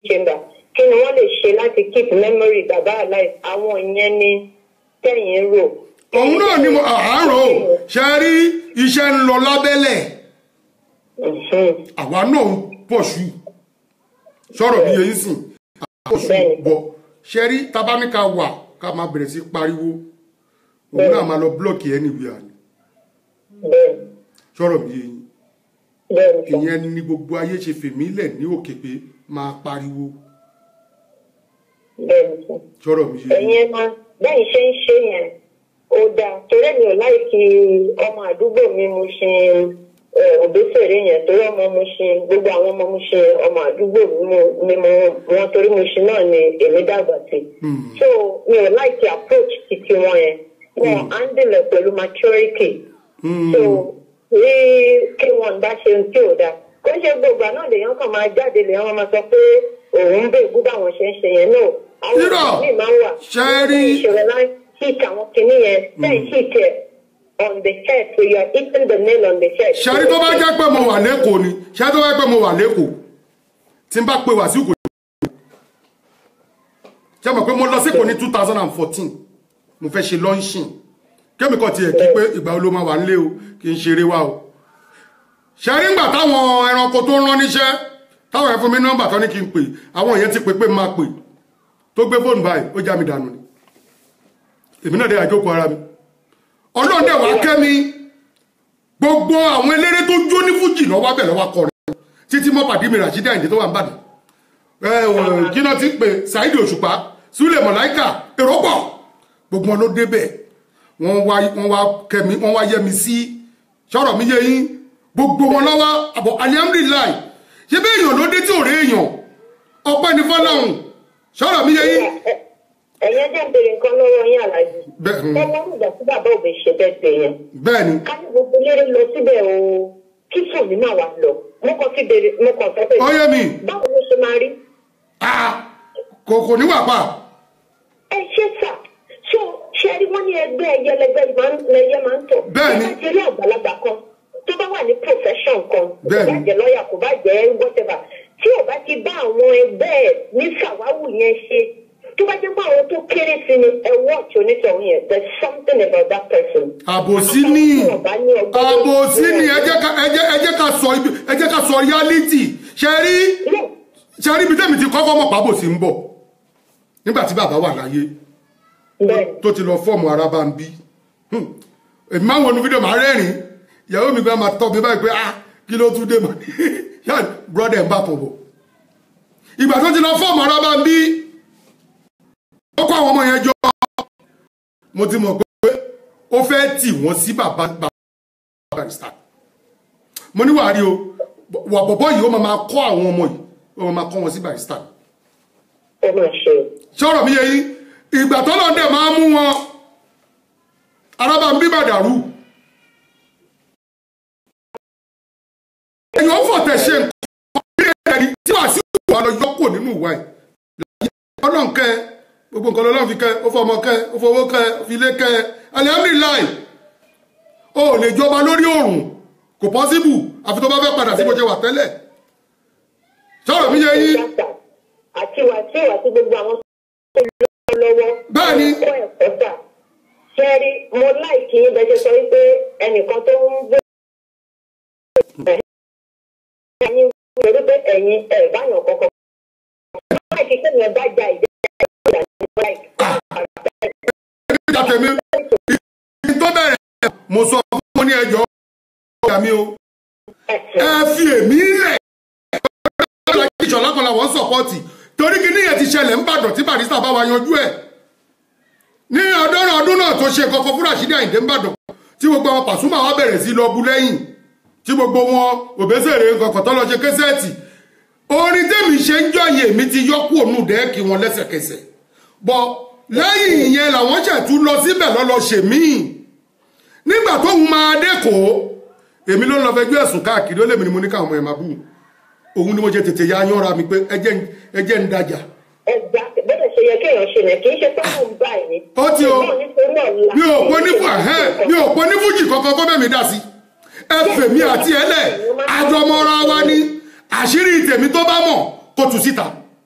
chamber kí ni wọ́n lè ṣe láti keep memory bàbá alive àwọn ìyẹn ni tẹ̀yìn rò. òun náà ni mo àárọ̀ ṣe rí iṣẹ́ ń lọ lábẹ́lẹ̀ Mhm. àwa náà ń pọ̀ṣù sọ̀rọ̀ bí yẹn sìn àpọ̀ṣù Bẹ́ẹ̀ni. bọ̀ ṣe rí tabaníkà wà ká máa bẹ̀rẹ̀ sí pariwo òun náà máa lọ blọ́ọ̀kì anywhere ni bẹ́ẹ̀ sọ̀rọ̀ bí yẹn bẹ́ẹ̀ ni sọ. ìyẹn ni gbogbo ayé ṣe fèmí lẹ̀ ní òkè pé máa pariwo bẹ́ẹ̀ ni sọ. sọ̀rọ̀ bí yẹn ẹ̀yin ẹ máa bẹ́ẹ̀ ṣe ń ṣe yẹn ó dáa torí mi ò láìkí ọmọ àdúgbò mi mo ṣe òbésèré yẹn torí ọmọ mo ṣe gbogbo àwọn ọmọ mo ṣe ọmọ àdúgbò mi mo- ni mo wọn torí mo ṣe náà ni èmi dàgbà sí so mi ò láìkí approach títí wọn yẹn wọn handle ẹ pẹ̀lú maturity so rí kí wọn bá ṣe ohun tí ò dáa kó ṣe gbogbo àná lèèyàn kàn máa jáde lèèyàn máa sọ pé òun ń bèbú báwọn ṣe ń ṣe yẹn náà àwọn Irọ́! ọmọ mi máa ń wà Ṣé rí- ìṣòro láì hit àwọn kinní yẹn then hit ẹ on the head so you are hitting the nail on the head. ṣẹ́rí tó bá jẹ́ pé mo wà lẹ́kọ̀ọ́ ni ṣẹ́rí tó bá jẹ́ pé mo wà lẹ́kọ̀ọ́ tí n bá pe wàsíù kò ṣe mọ̀ pé mo lọ sípò ní two thousand and fourteen mo fẹ́ ṣe launching kémi kan tiẹ̀ kí pé ìgbà wo ló máa wà nílé o kì í ṣeré wa o ṣẹ́rí ńgbà táwọn ẹranko tó rán níṣẹ́ táwọn ẹ̀ fún mi nọ́mbà tó ní kí n pè àwọn èèyàn ti pè pé máa pè tó gbé fóònù báyìí ó já mi dànù ni èmi náà dé àjókòó ara mi ọlọ́run dẹ̀ wá kẹ́mi gbogbo àwọn eléré tó jó ní fújì lọ́wọ́ abẹ́ lọ́wọ́ kọrin títí mọ́ pàdé mi ràṣídà ìdí tó wà ń bàdàn ẹ ò jíná ti pè Saheed Òṣùpá Súlẹ̀ Mọ̀láìkà èrò pọ̀ gbogbo wọn ló débẹ̀ wọ́n wá wọ́n wá kẹ́mi wọ́n wá yẹ mi sí sọ̀rọ̀ mi yé yín gbogbo wọn lọ́wọ́ àbọ̀ alihamudulilayi ṣé bẹ́ẹ̀ èèyàn ló dé tí ò rí èèyàn ọpẹ́ ní fọláhùn sọ̀rọ̀ mi yé yín. ẹ̀yẹ́ jẹ́ béèrè nǹkan lọ́wọ́ yín aláàjì. Bẹ́ẹ̀, mm. ẹ lọ́rùn ìgbà tí bàbá òbí ṣe bẹ́ẹ̀ bẹ́ẹ̀ yẹn. bẹ́ẹ̀ ni ká ní gbogbo eléré lọ síbẹ̀ o kí sùnmí máa wà lọ mo kàn fi béèrè mo kàn sọ pé. ó yé mi báwo ló ṣe máa rí. Ah, kò kò ní wà pa ẹ ṣe sà so ṣe rí wọn ní ẹgbẹ́ ẹyẹlẹgbẹ́ lẹyẹ máa ń tọ̀. Bẹ́ẹ̀ ni. ẹ bá ti rí àgbàlagbà kan tó bá wà ní profession kan kò Bẹ́ẹ̀ bá ni. jẹ́ lọ́ọ̀yà kò bá jẹ́ whatever tí ò bá ti bá àwọn ẹgbẹ́ ẹ̀ ní sàwáwù yẹn ṣe tó bá jẹ́ pé àwọn tó kéré sí ni ẹ watch onítọ̀hún yẹn there is something about that person. àbòsí ní àbòsí ní ẹ jẹ́ ká ẹ jẹ́ ẹ jẹ́ ká sọ ibi ẹ jẹ́ ká sọ reality ṣe rí ṣe rí ibi tẹ́mi ti kọ́kọ́ mọ̀ pàbòsí ń bọ̀ nígbà tí bàbá wà láyé bẹ́ẹ̀ tó ti lọ fọ́ọ̀mù ara bá ń bí Hmm. èmi máa ń wọnú fídíò máa rẹ́rìn ìyàwó mi gbà máa tọ́ mi báyìí pé ah kí ló tún dé mọ́ ní yá brọ́dẹ̀ ń bá tọ̀ bọ̀ ìgbà tó ti lọ fọ́ọ̀mù ara bá ń bí ó kó àwọn ọmọ yẹn jọ mo ti mọ̀ pé ó fẹ́ tì wọ́n sí bàbá bàbá barista mo ní wàá rí o wà bọ̀bọ̀ yìí ó máa máa kọ́ àwọn ọmọ yìí ó máa máa kọ́ wọn sí barista ẹ máa ṣe sọ̀rọ̀ mi yẹ yín ìgbà tó lọ dẹ̀ máa mú wọn arábà ń bí bàdàrú èèyàn fọ̀tẹ̀ ṣe nǹkan bí ẹni tí wàá sí ìwà lọ yọkò nínú ìwà ẹ̀ ọlọ́run kẹ́ ẹ, gbogbo nǹkan lọ́lọ́run fi kẹ́ ẹ, ó fọmọ kẹ́ ẹ, ó fowó kẹ́ ẹ, ó fi ilé kẹ́ ẹ alihamdulilayi o ò lè jọba lórí òrùn kò pọ́síbù àfi tó bá fẹ́ padà sí bó ṣe wà tẹ́lẹ̀ sọ̀rọ̀ mi yẹ yín àti wàtíù àti gbogbo àwọn tó lọ lọ́wọ́. Bẹ́ẹ̀ ni. kọ́ ẹ̀kọ́ sà. ṣẹ́rí mo láìkí yín bẹ́ẹ̀ ṣe sọ wípé ẹnìkan tó ń gbé. ẹ̀yin lórí pé ẹ̀yin ẹ̀ báyọ̀ kọ̀ọ̀kan. láìkí kí ènìyàn bá ja ìdí ìjà ní láìkí. ìjà tèmi ìdí tó bẹ̀rẹ̀ mo sọ fún wọn ní ẹjọ́ ọ̀gá mi o ẹ fi èmi lẹ̀ ọ̀gá ìṣọ̀lá kan làwọn sọ̀pọ̀tì torí kí níyẹn ti ṣẹlẹ̀ ń bàdàn tí barista bá wa yanjú ẹ̀ ní ọdọ́rùn ọdún náà tó ṣe kọ́kọ́ fún Rashidi Àyìndé ń bàdàn tí gbogbo àwọn Pasuma wa bẹ̀rẹ̀ sí lọ bu lẹ́yìn tí gbogbo wọn òbẹ́sẹ̀rẹ̀ kọ̀kọ̀ tó lọ ṣe kẹ́sẹ́ẹ̀tì orin tẹ́mi ṣe ń jọyè mi ti yọ kúrò nù dẹ́ẹ̀kì wọn lẹ́sẹ̀kẹsẹ̀ bọ́ lẹ́yìn ìyẹn làwọn ṣẹ̀tún lọ síbẹ̀ lọ́lọ́ ṣèmíì nígbà tó ń máa dẹ́kọ̀ọ́ èmi ló ń lọ fẹjọ́ ẹ̀sùn káàkiri ó lèmi ni mo ní káwọn ọmọ ẹ̀ máa bù òun ni mo ṣe tètè ya yánra mi pé ẹjẹ́ ń- ẹjẹ́ ń dájà ẹgbà bẹ́ẹ̀ ṣe yẹ kéèyàn ṣe nà kì í ṣe pé mò ń bá ẹ̀ ní. Ó ti o. ṣùgbọ́n nítorí ọ̀la. mi ò pé ní fún ẹ̀hẹ́n mi ò pé ní fújì kankan kó bẹ́ẹ̀ mi dá sí ẹ fèmí àti ẹlẹ̀ àjọmọ́ra wa ní àṣírí tèmi tó bá mọ̀ kó tú síta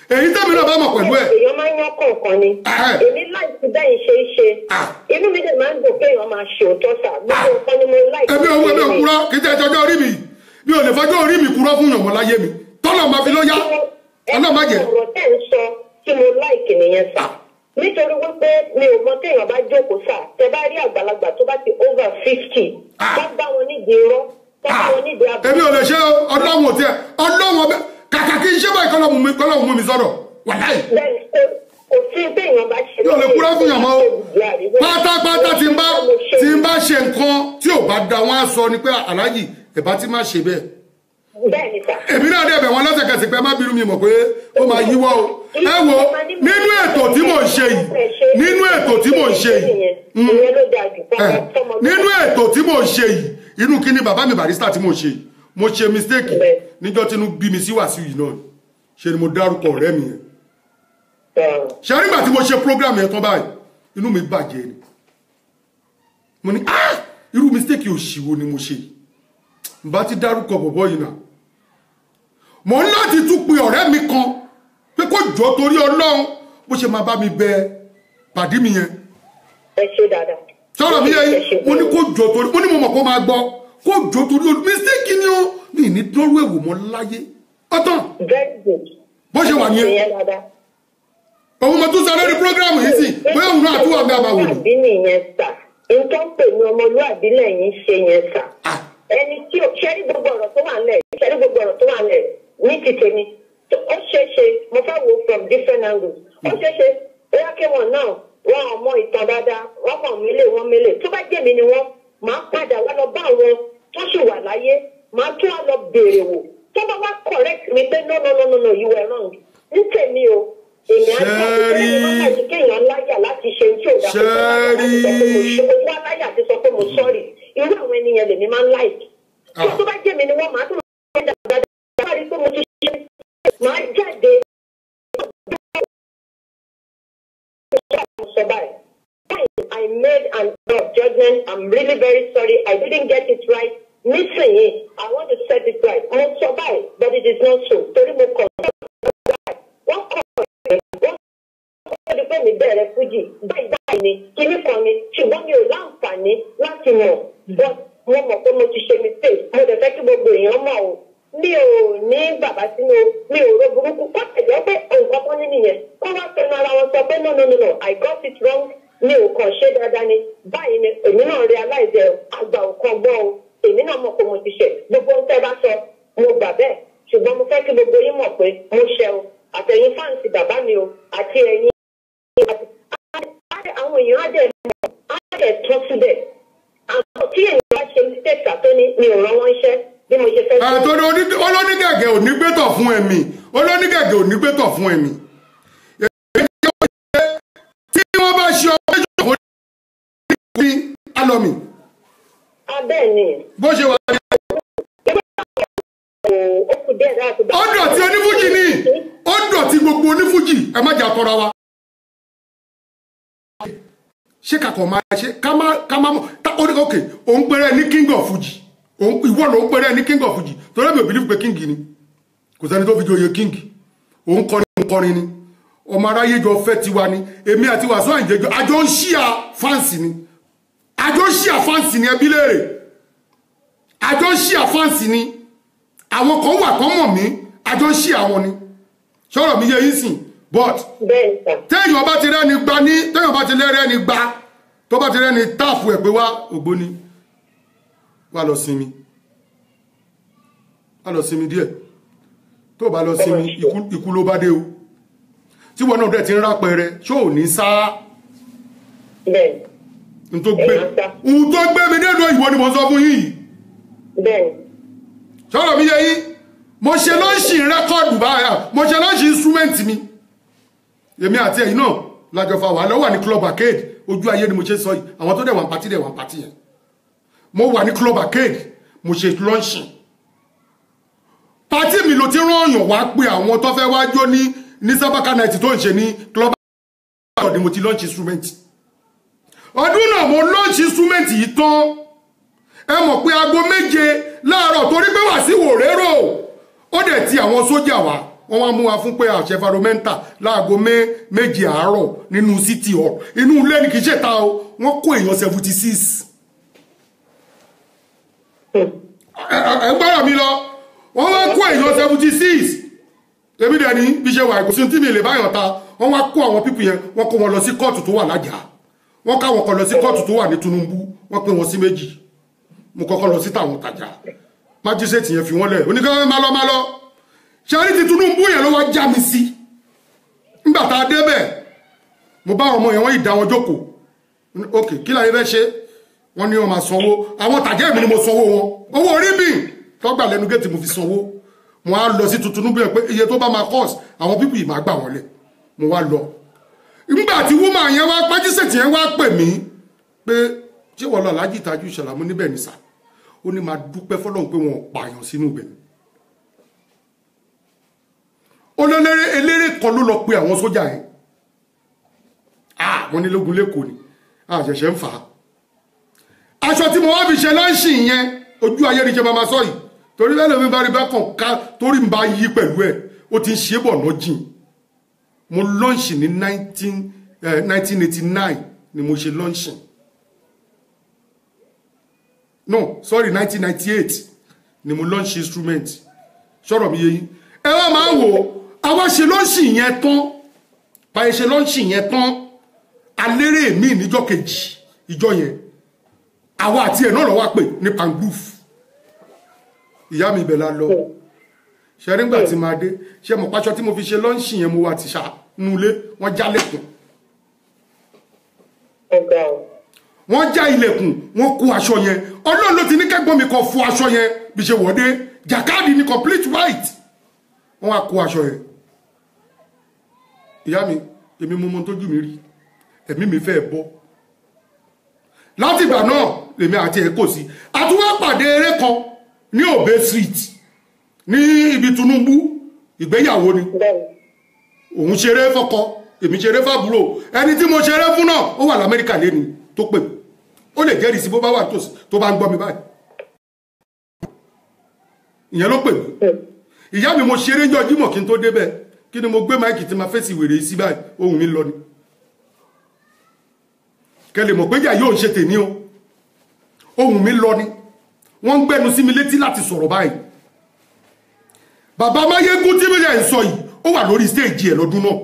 èyí tẹ́mi náà bá mọ̀ pẹ̀lú ẹ̀ èèyàn máa ń yán kọ̀ọ̀kan ni Ah. èmi láìsí bẹ́ẹ̀ ṣe é ṣe Ah. inú mi dẹ̀ máa ń dùn kéèyàn máa ṣe òótọ́ sà gbogbo nǹkan ni mo láìsí. ẹbí òun ẹbí òun kúrọ́ kì í tẹ́ ẹjọ́jọ́ orí mi mi ò lè fọjọ́ orí mi kúrọ́ fún yànmọ́ láyé mi tọ́lọ̀ máa fi ló yá ọlọ́ọ̀ má jẹ́ ọ̀rọ̀ tẹ́ ń sọ tí mo láìkì nìyẹn sà nítorí wípé mi ò mọ téèyàn bá jókòó sà tẹ bá rí àgbàlagbà tó bá ti over fifty Ah. tó bá wọn nídìí irọ́ tó bá wọn nídìí abẹ́. èmi ò lè ṣe ọlọ́run ò tiẹ̀ ọlọ́run ọbẹ̀ kàkà kí n ṣe báyìí kọ́lọ́ mú mi kọ́lọ́ mú mi sọ̀rọ̀ wàláì bẹ́ẹ̀ni kò- kò sí téèyàn bá ṣe. yóò lè kúrọ́ fún yàn mọ́ o pátápátá tí n bá tí n bá ṣe nǹkan tí ò bá da wọn á sọ ni pé aláàjì ẹ̀bá tí má ṣe bẹ́ẹ̀ bẹ́ẹ̀ni sà. èmi náà dẹ̀ bẹ̀ wọ́n lẹ́sẹ̀kẹsẹ̀ pé má bínú mi mọ̀ pé ó máa yíwọ́ o ẹ wo nínú ètò tí mò ń ṣe yìí nínú ètò tí mò ń ṣe yìí mm, ìyẹn ló dáa jù ẹ, fọmọ nínú ètò tí mò ń ṣe yìí inú kí ni bàbá mi barista tí mò ń ṣe yìí mo ṣe mistake Bẹ́ẹ̀. níjọ́ tí inú bí mi sí wàásù yìí náà ṣe ni mo dárúkọ ọ̀rẹ́ mi yẹn ṣe nígbà tí mo ṣe program yẹn tán báyìí inú mi bàjẹ́ ni mo ní ah irú mistake òṣìwò ni mo ṣe yìí n bá ti dárúkọ bọ̀bọ̀ yìí náà mo ń láti tún pe ọ̀rẹ́ mi kan pé kó jọ torí ọlọ́run bó ṣe máa bá mi bẹ pàdí mi yẹn ẹ ṣe dáadáa. sọ̀rọ̀ mi yẹ yìí mo ní kó jọ torí mo ní mo mọ̀ kó máa gbọ́ kó jọ torí olú mistake ni ó mi ní dọ́rú ẹ̀wò mọ́ láyé ọ̀tàn very good. bó ṣe wà nìyẹn ìyẹn dáadáa. òun mo tún sọ lórí program yìí sì bóyá òun náà àtúwà mi àbàwò ni. àbí nìyẹn sà nǹkan pè ní ọmọlúwàbí lẹ́yìn ṣe yẹn sà. Ah. ẹni tí o ṣẹ́rí gbogbo ọ̀rọ̀ tó wà lẹ̀ ṣẹ́rí gbogbo ọ̀rọ̀ tó wà lẹ̀ ní ti tèmi tó- ó ṣeé ṣe mo fẹ́ wo from different angles ó ṣeé ṣe bóyá kí wọn náà wọn ò mọ ìtàn dáadáa wọn kàn mílè wọn mílè tó bá jẹ́ mi ni wọ́n máa padà wá lọ bá àwọn tó sì wà láyé máa tún wá lọ béèrè wò tó bá wá correct mi pé no no no no no you were wrong ní tèmi o èmi á Ṣẹ́rí. jáde kéèyàn láyà láti ṣe tí ò dáa Ṣẹ́rí. mo wá láyà àti sọ pé mo sọ́ọ̀rì irú àwọn ènìyàn lèmi máa ń láìkì tí Ah. tó bá jẹ́ mi ni wọ́n máa tún máa ń dàgbà dáadáa rí pé mo ti ṣe máa jáde sọ báyìí. I made an error of judgment. I'm really very sorry. I didn't get it right. Nísìnyí, I want to set it right. Mo sọ báyìí, but it is not so. Torí mo kọ̀ wọ́n kọ̀ wọ́n ó di pé mi bẹ̀rẹ̀ fújì báyìí báyìí ni kíní kan ni ṣùgbọ́n mi ò láǹfààní láti mọ̀ but mo mọ̀ pé mo ti ṣe mistake mo dẹ̀ fẹ́ kí gbogbo èèyàn mọ̀ o mi ò ní bàbá sínú mi ò ro burúkú kó tẹ̀jọ́ pé nǹkan kan ní nìyẹn kó wá fẹnu ara wọn sọ pé no no no no I got it wrong mi ò kàn ṣe dáadáa ni báyìí ni èmi náà realize ẹ àgbà ò kan gbọ́ o èmi náà mọ̀ pé mo ti ṣe gbogbo ohun tẹ́ bá sọ mo gbà bẹ́ẹ̀ ṣùgbọ́n mo fẹ́ kí gbogbo yín mọ̀ pé mo ṣe o àtẹ̀yìn fáǹsì bàbá mi o àti ẹ̀yin àwọn èèyàn á dẹ̀ mọ̀ á dẹ̀ tọ́ síbẹ̀ àwọn tí èèyàn bá ṣe mistake àtó ní mi ò rán wọn iṣẹ́ bí mo ṣe fẹ́ ṣe. àtọ́ni olónígẹ̀gẹ̀ ò ní gbẹ́tọ̀ fún ẹ̀mí olónígẹ̀gẹ̀ ò ní gbẹ́tọ̀ fún ẹ̀mí. tí wọ́n bá ṣe ọmọ ìjọba ní alọ́mì abẹ́ ni bó ṣe wà ní ó kù díẹ̀ láti bá. ó dọ̀tí onífújì ní ó dọ̀tí gbogbo onífújì ẹ má jà tọra wa. ṣé kakọ̀ máa ṣe ká má ká má mọ̀ tá ó ní ok òun péré ní king of fuji òun ìwọ ló ń péré ní king of fuji torí mi ò bìlíf pé king ni kò sẹ́ni tó fi joyè king òun kọrin òun kọrin ni ọmọ aráyé jọ fẹ́ tiwa ni èmi àti wàásù àìjẹjọ àjọ ń ṣíà fáǹsì ni àjọ ń ṣíà fáǹsì ni ẹbí léèrè àjọ ń ṣíà fáǹsì ni àwọn kan wà kán mọ̀ mí àjọ ń ṣíà wọn ni sọ̀rọ̀ mi yẹ yín sìn but bẹ́ẹ̀ ni sà téèyàn bá ti rẹ́ni gba ní téèyàn bá ti rẹ́ni gba tó bá ti rẹ́ni táàfù ẹ̀ pé wá ògbóni wá lọ sinmi wá lọ sinmi díẹ̀ tó bá lọ sinmi ikú- ikú ló bá dé o tí wọn náà dẹ̀ ti ń rápẹrẹ ṣó ò ní sá bẹ́ẹ̀ n tó gbé Èèyàn sá. ohun tó gbé mi nínú ìwọ ni mo sọ fún yín yìí bẹ́ẹ̀ ni sọ̀rọ̀ mi yẹ yín mo ṣe lọ́ọ̀ṣì rẹ́kọ̀dù báyà mo ṣe lọ́ọ̀ṣì instrument mi èmi àti ẹ̀yin náà lájọ fa wà lọ́wọ́ ní club arcade ojú ayé ni mo ṣe sọ yìí àwọn tó dẹ̀ wà ń patí dẹ̀ wà ń patí yẹn mo wà ní club arcade mo ṣe lọ́ọ̀ṣì patí mi ló ti rányàn wá pé àwọn tó fẹ́ wá jó ní ní sábàkà night tó ń ṣe ní club arcade ni mo ti launch instrument ọdún náà mo launch instrument yìí tán ẹ mọ̀ pé aago méje láàárọ̀ torí pé wà sí wòrérò ó dẹ̀ ti àwọn sójà wá wọ́n wá mú wa fún pé àṣẹ environmental láago méje àárọ̀ nínú city hall inú ilé ní kì í ṣèta o wọ́n kó èèyàn seventy six ẹ gbọ́dọ̀ mi lọ wọ́n wá kó èèyàn seventy six èmi dẹ̀ ní bí ṣe wà ìkòsí tí mi lè báyọ̀ ta wọ́n wá kó àwọn pípì yẹn wọ́n kó wọn lọ sí kóòtù tó wà lájà wọ́n káwọn kan lọ sí kóòtù tó wà ní Tinubu wọ́n pín wọn sí méjì mo kọ́kọ́ lọ sí tàwọn tàjà májísẹ́ẹ̀tì yẹn fi wọ́n lẹ̀ oníkan má lọ má lọ ṣẹ́rí ti Tinubu yẹn ló wá já mi sí nígbà tá a débẹ̀ mo bá àwọn ọmọ yẹn wọ́n yìí dá wọn jókòó ok kí láyé fẹ́ ṣe wọ́n ní wọ́n máa sanwó àwọn tàjà èmi ni mo sanwó wọn owó orí mi tọ́gbà lẹ́nu géètì mo fi sanwó mo á lọ sí Tinubu yẹn pé iye tó bá máa cost àwọn pípì yìí máa gbà wọ́n lẹ̀ mo wá lọ nígbà tí wúmà yẹn wá májísẹ́ẹ̀tì yẹn wá pè mí pé ṣé wọ́n lọ aláàjì ìtajú ìṣàlámú níbẹ̀ ní sà ó ní máa dúpẹ́ fọlọ́run pé wọn ò pààyàn sínú ibẹ̀ olóléré eléré kan ló lọ pe àwọn sójà yẹn ah wọn ní lógun lẹ́kọ̀ọ́ ni àṣẹ̀ṣẹ̀ ń fà á aṣọ tí mo wá fi ṣe láǹṣì yẹn ojú ayé ni ṣe máa ma sọ yìí torí lẹ́nu mi bá rí bá kàn ká torí mi bá yí pẹ̀lú ẹ̀ ó ti ń ṣe bọ̀ náà jìn mo lọ́ǹṣì ní nineteen eighty nine ni mo ṣe lọ́ǹṣì no sorry nineteen ninety eight ni mo launch instrument sọ̀rọ̀ mi yé yín ẹ wá máa wò àwa ṣe lọ́ọ̀ṣì yẹn tán báyìí ṣe lọ́ọ̀ṣì yẹn tán alérè mi níjọ́ kejì ìjọ yẹn àwa àti ẹ̀ náà lọ́wọ́ pè ní pangroof ìyá mi ibẹ̀ la lọ ṣe nígbà tí máa dé ṣe mọ̀ pàṣọ tí mo fi ṣe lọ́ọ̀ṣì yẹn mo wà ti ṣà nulẹ̀ wọ́n já lẹ́kùn ọ̀gá o. wọ́n já ilẹ̀kùn wọ́n kó aṣọ yẹn ọlọ́run ló ti ní kẹ́gbọ́n mi kan fọ aṣọ yẹn bí ṣe wọ́dé jàkáàdì ní complete white wọ́n wá kó aṣọ yẹn ìyá mi èmi mo mọ tójú mi rí ẹ̀mí mi fẹ́ bọ́ láti ìgbà náà lèmi àti ẹ̀ kò sí àtúwá pàdé eré kan ní Obe street ní ibi Tinubu ìgbéyàwó ni bẹ́ẹ̀ni òun ṣeré fọ́kọ èmi ṣeré fàbúrò ẹni tí mo ṣeré fún náà ó wà lamẹ́ríkà lẹ́ni tó pè mí ó lè jẹ́rìí sí bó bá wà tòsí tó bá ń gbọ́ mi báyìí ìyẹn ló pè mí ìyá mi mo ṣeré jọ jímọ̀ kí n tó débẹ̀ kí ni mo gbé máìkì tí ma fèsì wèrè sí báyìí ohun mi lọ ni kẹlẹ̀ mọ̀ pé jà yóò ṣe tèmi o ohun mi lọ ni wọ́n ń gbẹ́nu sí mi létí láti sọ̀rọ̀ báyìí bàbá máyégún tí mo yà ń sọ yìí ó wà lórí stéèjì ẹ̀ lọ́dún náà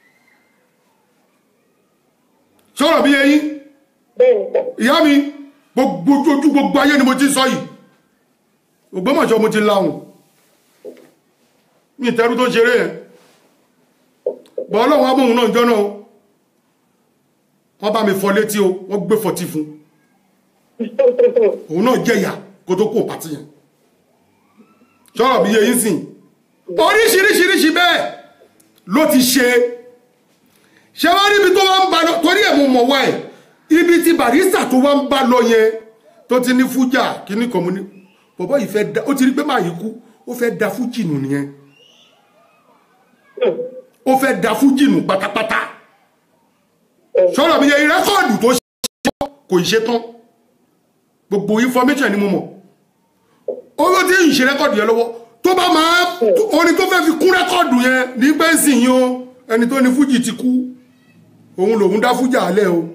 sọ̀rọ̀ bí yẹn yín bẹ́ẹ̀ni sà ìyá mi gbogbo ojú gbogbo ayé ni mo ti sọ yìí Ògbómọ̀ṣọ́ mo ti láhùn mi ìtẹ́rú tó ṣeré yẹn bọ́ ọlọ́run abóhun náà jọ́nà o wọ́n bá mi fọ létí o wọ́n gbé fọtí fún òun náà jẹ̀yà kó tó kó pàtí yẹn sọ̀rọ̀ bí yẹn sìn oríṣiríṣiríṣi bẹ́ẹ̀ ló ti ṣe ṣé wọ́n rí ibi tó wá ń ba lọ torí ẹ̀ mo mọ̀ wá ẹ̀ ibi tí barista tó wá ń bá lọ yẹn tó ti ní fújà kíní kan mo ní bọ̀bọ̀ yìí fẹ́ da ó ti rí pé máa yìí kú ó fẹ́ da fújì nù nìyẹn ó fẹ́ da fújì nù pátápátá sọ̀rọ̀ mi yẹ rẹ́kọ̀dù tó ṣe kò ṣe tán gbogbo information ni mo mọ̀ owó tí ń ṣe rẹ́kọ̀dù yẹn lọ́wọ́ tó bá máa orin tó fẹ́ fi kún rẹ́kọ̀dù yẹn ní pẹ́ǹsì yìí o ẹni tó ní fújì ti kú òun lòun dá fújà alẹ́ o